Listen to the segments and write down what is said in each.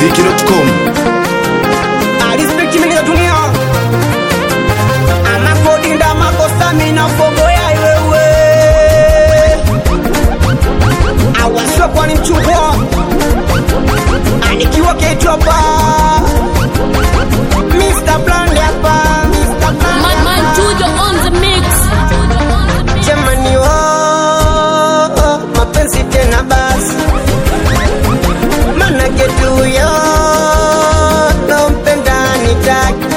mziki.com alispekti mimi na dunia amakodinda makosa mina fogoya iwewe awaswe kwani mchungwa anikiwa ketwapa Mr. Blonde hapa Mr. Blonde Man, man, hapa. Tujo on the mix. Jamani oh, mapenzi tena basi mana ketu yo nompenda nitaki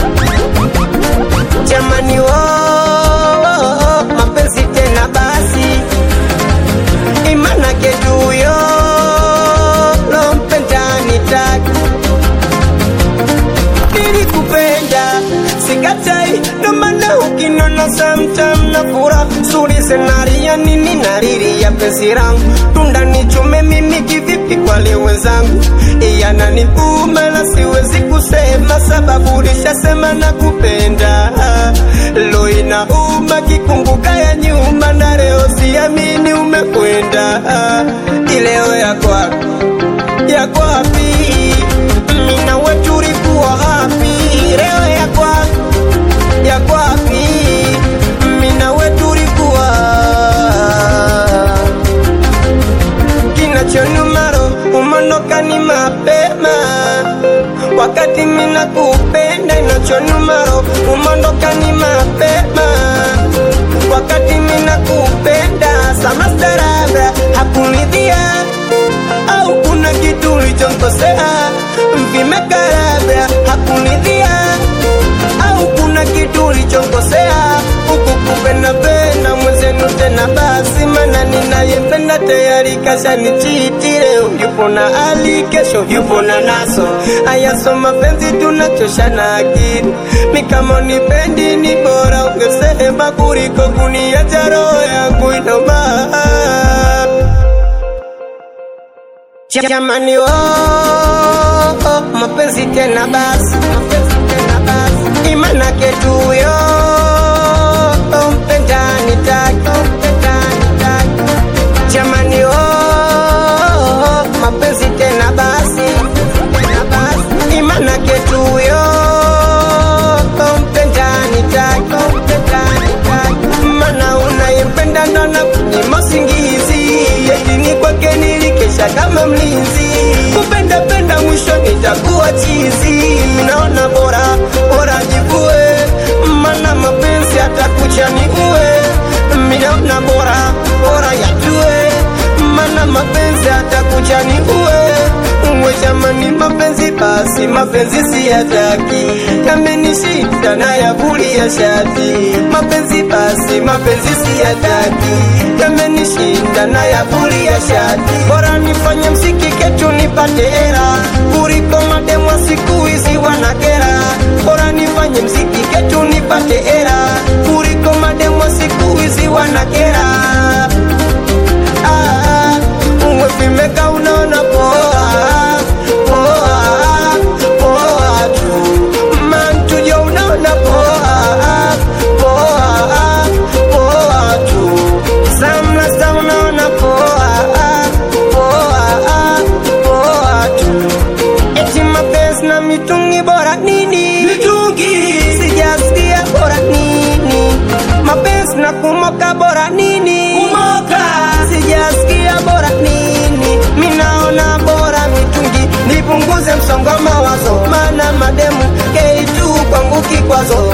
Jamani oh, mapenzi tena basi imana ketu yo nompenda nitaki nilikupenda sikatai nomana ukinona samtam na fura suri senaria nini nariria penzi rangu tunda nichume mimi kivipi kwale wenzangu iyananiuma na siwezi kusema sababu lishasema na kupenda lo inauma kikumbuka ya nyuma na leo siamini umekwenda ileo ya kwako yako wapi? Mina wetu ulikuwa wapi? Leo yako wapi? yako wapi? Mina wetu ulikuwa kinachonumaro umondoka ni mapema wakati mina kupenda inachonumaro umondoka ni mapema wakati mina kupenda sama starabra hakunidhia au kuna kitu ulichonkosea vimekarabra hakunidhia au kuna kitu ulichonkosea huku kupenda penda mwenzenu tena basi mana ninayempenda tayari kashanichiti leo yupo na ali kesho yupo na naso ayaso mapenzi tunachoshana akili mi kama unipendi ni bora ungesema kuliko kuniacha roho yangu inoma Jamani oh, oh, mapenzi tena basi, mapenzi tena basi, imana ketu yo oh, mpenda nitaki, oh, mpenda nitaki. Jamani oh, oh, mapenzi tena basi, tena basi, imana ketu yo oh, mpenda nitaki, oh, mpenda nitaki. Mana unayempenda ndo na kunyima usingizi, eti ni kwake nilikesha kama mlinzi. Kupenda penda mwisho nitakuwa chizi, naona bora bora jivue, mana mapenzi atakucha ni uwe. Minaona bora bora yajue, mana mapenzi atakucha ni uwe. Uwe jamani, mapenzi basi, mapenzi si yataki, yamenishinda na yavulia shati. Mapenzi basi, mapenzi si yataki, yamenishinda na yavulia shati. Bora nifanye msiki ketu nipate hera, kuliko mademwa siku hizi wanakera. Bora nifanye msiki ketu nipate hera, kuliko mademwa siku hizi wanakera. Ah, uwe vimeka unaona poa poa poa tu mantujo unaona poa poa poa tu samlasa unaona poa poa poa tu eti mapenzi na mitungi bora nini mitungi sijasikia bora nini mapenzi na kumoka bora nini kumoka sijasikia bora nini minaona bora mitungi nipunguze msongo wa mawazo mana mademu keitu kwangu kikwazo